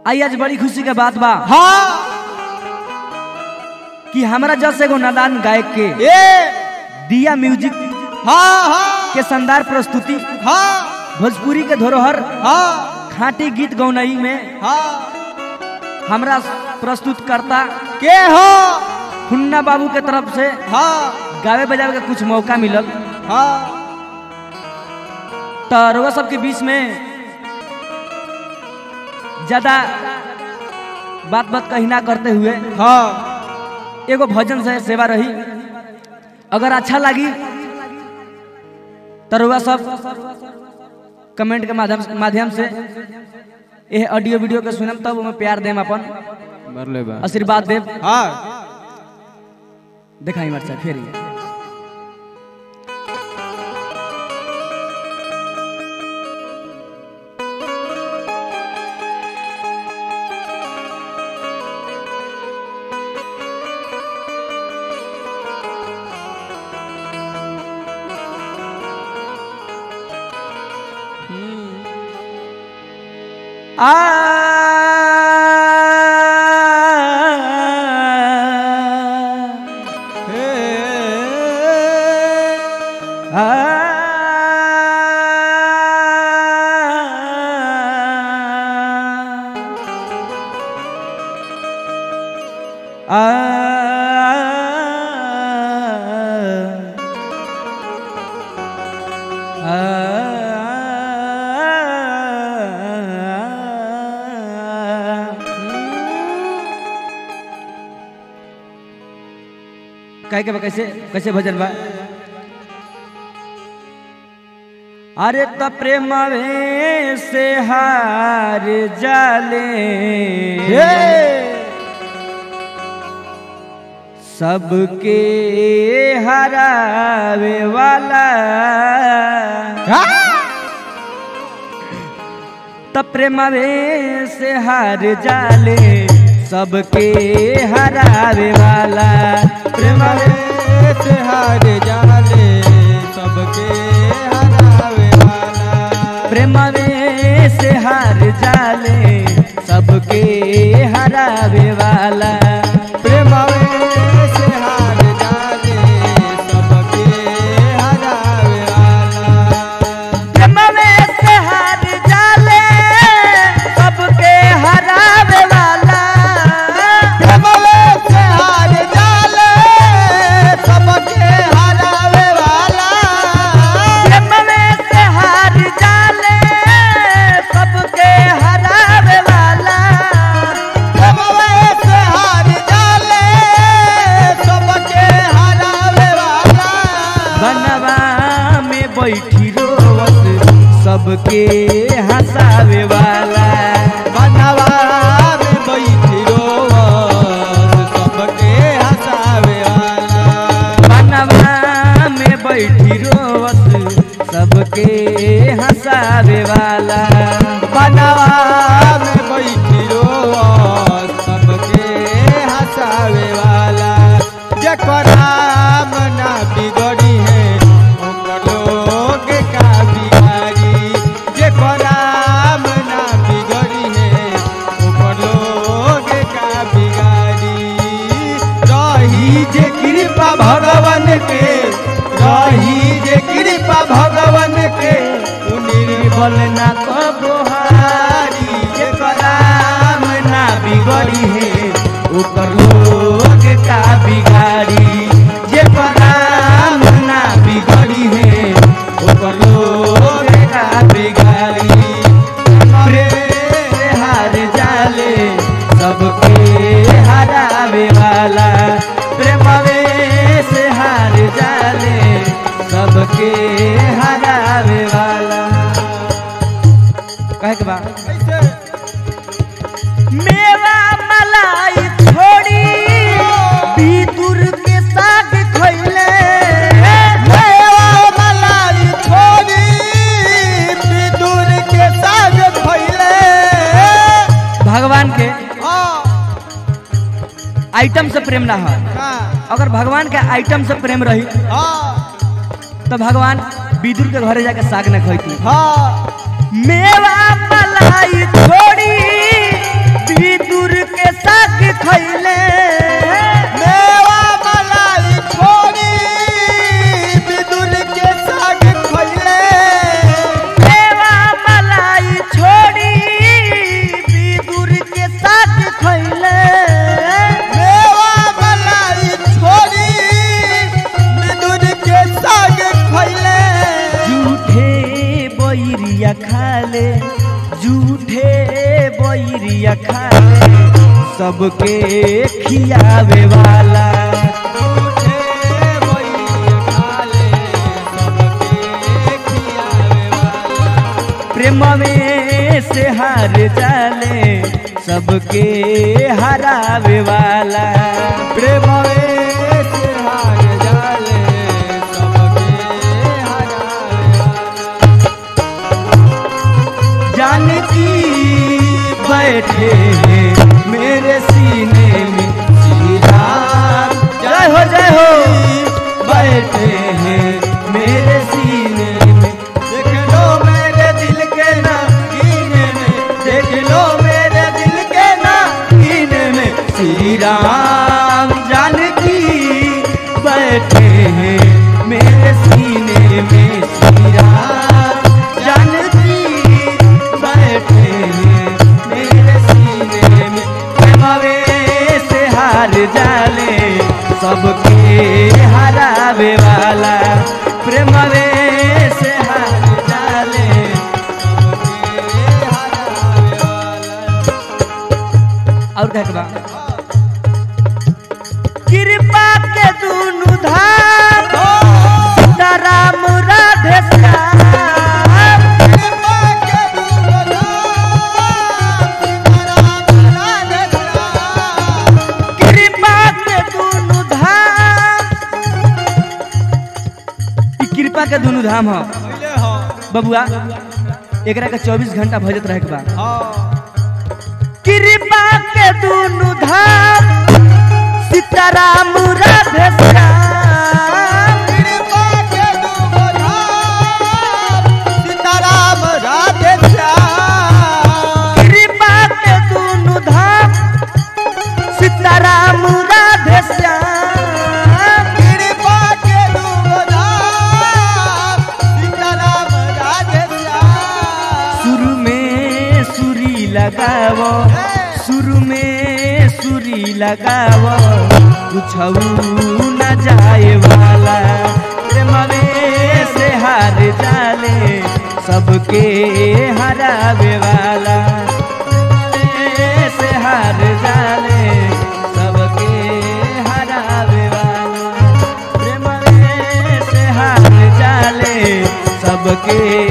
आई आज बड़ी खुशी के बात बा हाँ कि हमरा जस एगो नादान गायक के ए दिया म्यूजिक हाँ हाँ के शानदार प्रस्तुति हाँ भोजपुरी के धरोहर हाँ खाटी गीत गौनई में हाँ हमरा प्रस्तुत करता के हो हुन्ना बाबू के तरफ से हाँ गावे बजावे के कुछ मौका मिलल हाँ तो रउआ सबके बीच में ज्यादा बात बात कही ना करते हुए हाँ एगो भजन से सेवा रही अगर अच्छा लगी तो रउआ सब कमेंट के माध्यम माध्यम से ये ऑडियो वीडियो के सुनम तब ओमे प्यार देम अपन मरले बा आशीर्वाद देव हाँ दिखाई मरचा फिर ये। आ कहे के बा कैसे कैसे भजन बा अरे त प्रेमवे से हार जाले सबके हरावे वाला त प्रेमवे से हार जाले सबके हरावे वाला प्रेमवे से हार जाले सबके हरावे वाला प्रेमवे से हार जाले सबके हरावे वाला प्रेमवे से हार जाले सबके हरावे वाला प्रेमवे से हार जाले सबके हरावे वाला प्रेमवे से हार जाले सबके हरावे वाला प्रेमवे से हार जाले सबके हरावे वाला प्रेमवे से हार जाले सबके हरावे वाला बनवा में बैठी रोवत सबके हंसावे वाला बनवा में बैठी रोवत सबके हंसावे वाला बनवा में बैठी रोवत सबके हंसावे वाला बनवा में बैठी रोवत सबके हंसावे वाला जेकर नाम ना बिगड़ी है ओकर लोग का बिगाड़ी जेकर नाम ना बिगड़ी है ओकर लोग का बिगाड़ी रही जे कृपा भगवान के रही जे कृपा भगवान के उ निर्बल ना कबोहारी जेकर नाम ना बिगड़ी है ऊपर लोग का बिगाड़ी जे नाम ना बिगड़ी है ऊपर लोग का बिगाड़ी प्रेम से हार जाले सबके हरावे वाला प्रेमवे से हार जाले सबके हरावे वाला कहे के बा मेवा मलाई छोड़ी भीतुर के साग खैले मेवा मलाई छोड़ी विदुर के साग खइले भगवान के हाँ आइटम से प्रेम ना हो हाँ अगर भगवान के आइटम से प्रेम रही हाँ तो भगवान विदुर के घरे जाके साग न खैती हाँ मेवा मलाई छोड़ी बैरिया खाले सबके खियावे वाला झूठे बैरिया खाले सबके खियावे वाला प्रेम में से हार जाले सबके हरावे वाला प्रेम से हार जाले सबके हरावे वाला जानकी बैठे हैं मेरे सीने में श्री राम जय हो जय हो बैठे हैं मेरे सीने में देख लो मेरे दिल के ना कीने में देख लो मेरे दिल के ना कीने में श्री राम जानकी बैठे हैं मेरे सीने में श्री राम जानकी बैठे हैं मेरे सीने में प्रेमवे से हार जाले सबके हरावे वाला प्रेमवे से हार जाले और कहे के बा कृपा के दुनु धाम सीताराम राधे श्याम कृपा के दुनु धाम ई कृपा के दुनु धाम ह बबुआ एकरा के 24 घंटा भजत रहे के बा कृपा के दुनु धाम सीताराम राधे श्याम सीताराम राधे श्याम कृपा के दुनु धाम सीताराम राधे श्याम कृपा के दुबधाम सीताराम राधे श्याम शुरू में सुरी लगावो शुरू में सुरी लगावो कुछ न जाए वाला प्रेमवे से हार जाले सबके हरावे वाला प्रेमवे से हार जाले सबके हरावे वाला प्रेमवे से हार जाले सबके